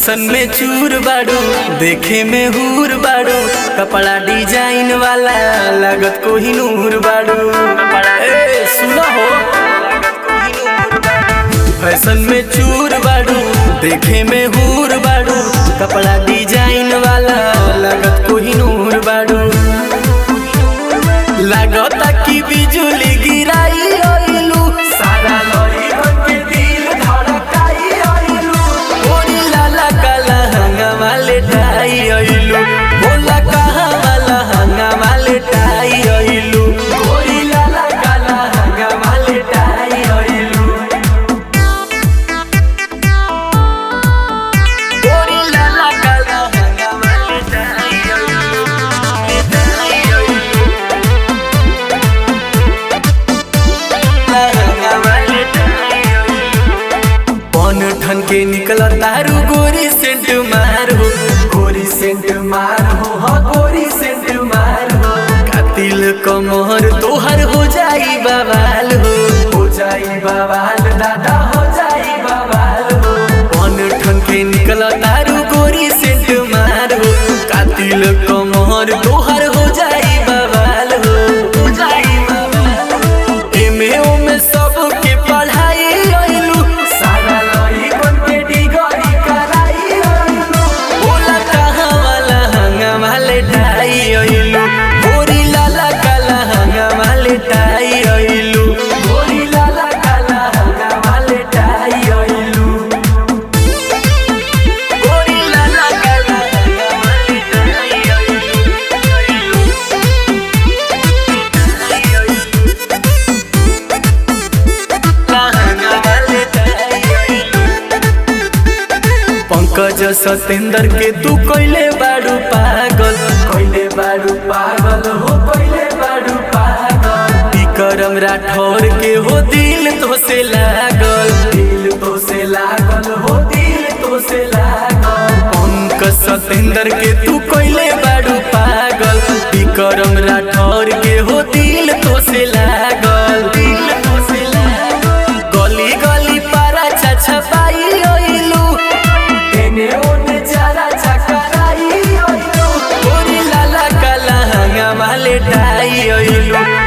fashion में चूर बाड़ू देखे में हूर बाड़ू कपड़ा डिजाइन वाला लागत को ही नूर बाड़ू ए सुना हो फैशन में चूर बाड़ू देखे में हूर बाड़ू कपड़ा डिजाइन वाला लागत को ही नूर बाड़ू लागता कि बिजुली गिराई आइलू सारा लड़ी बन के दिल धड़काई आइलू ओरी लाला काला हंगा वाले टाई आइलू बोला कहा वाला हंगा वाले टाई आइलू ओरी लाला काला हंगा वाले टाई आइलू ओरी लाला काला हंगा वाले टाई आइलू टाई आइलू पन ठन के निकल तारू गोरी सेंट मार हो गोरी सेंट मार हो हाँ गोरी सेंट मार हो कातिल कमर तोहर हो जाई बवाल हो हो जाई बवाल दादा हो जाई बवाल हो पन ठन के निकल तारू गोरी सेंट मार हो कातिल कमर तोहर हो जाई बवाल हो हो जाई बवाल हो एमे ओमे सबके पढ़ाई आइलू सारा लई बन के डिगरी कराई आइलू बोला कहाँ वाला हंगा वाले टाई आइलू गोरी लाला काला हंगा वाले टाई आइलू गोरी लाला काला हंगा वाले टाई आइलू गोरी लाला काला हंगा वाले टाई आइलू पंकज सतेंद्र के तू कोइले बाड़ू पागल कोइले बाड़ू पागल हो कोइले बाड़ू पागल विक्रम राठौर के हो दिल तो से लागल दिल तो से लागल हो दिल तो से लागल पंकज सतेंद्र के तू कोइले बाड़ू पागल विक्रम राठौर के हो दिल तो से लागल दिल तो से लागल गली गली पारा छछपाई ओइलू एने ओने चारा चकराई ओइलू ओरी लाला काला हंगा माले टाई ओइलू